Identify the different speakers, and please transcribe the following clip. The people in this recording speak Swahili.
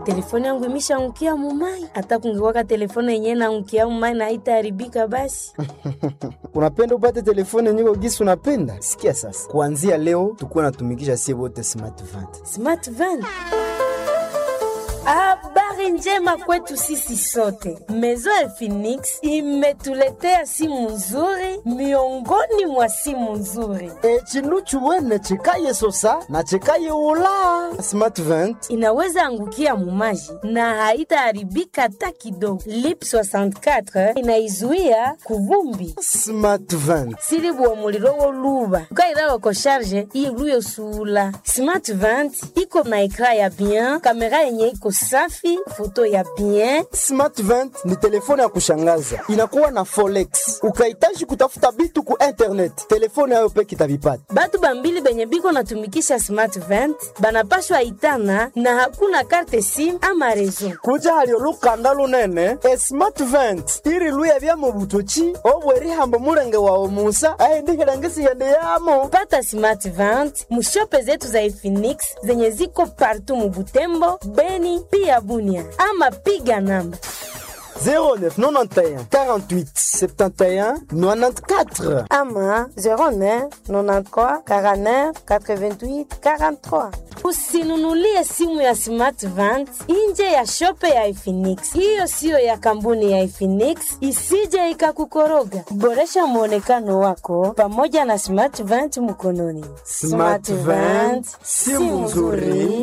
Speaker 1: telefone yangu imeshaangukia mumai. Hata kungekuwaka telefone yenyewe naangukia mumai na haitaharibika basi.
Speaker 2: unapenda upate telefone nyiko gisi unapenda sikia sasa kuanzia leo tukuwa natumikisha sie wote smart vant
Speaker 1: Smart van. Habari njema kwetu sisi sote. Maison ya Phoenix imetuletea simu nzuri miongoni mwa simu nzuri.
Speaker 2: e chinu chuwene chikaye sosa na chikaye ula smart vant
Speaker 1: Inaweza angukia mumaji na haitaharibika hata kidogo. Lip 64 inaizuia kuvumbi
Speaker 2: smart vant
Speaker 1: silibuwa muliro woluba ukairawa ko sharge iluyo sula smart vant iko na ekra ya bien kamera yenye iko safi foto ya bien
Speaker 2: smart vant ni telefone ya kushangaza inakuwa na folex ukahitaji kutafuta bitu ku internet telefone yayo peke itavipata
Speaker 1: batu bambili benye biko natumikisha smart vant banapashwa itana na hakuna karte sim ama rezo
Speaker 2: kuja halio lukanda lunene e smart vent iri luya bya mu butoki obwerihambo mulenge wawe musa aindihilangisiende yamo
Speaker 1: pata smart vant mushope zetu za Efinix zenye ziko partu mubutembo beni pia bunia ama piga namba
Speaker 2: 0991 48 71 94
Speaker 1: ama 09 93 49 88 43. Usinunulie simu ya Smart Vant nje ya shope ya Efinix. Hiyo siyo ya kampuni ya Efinix, isije ikakukoroga. Boresha mwonekano wako pamoja na Smart Vant mkononi.
Speaker 2: Smart Vant, simu nzuri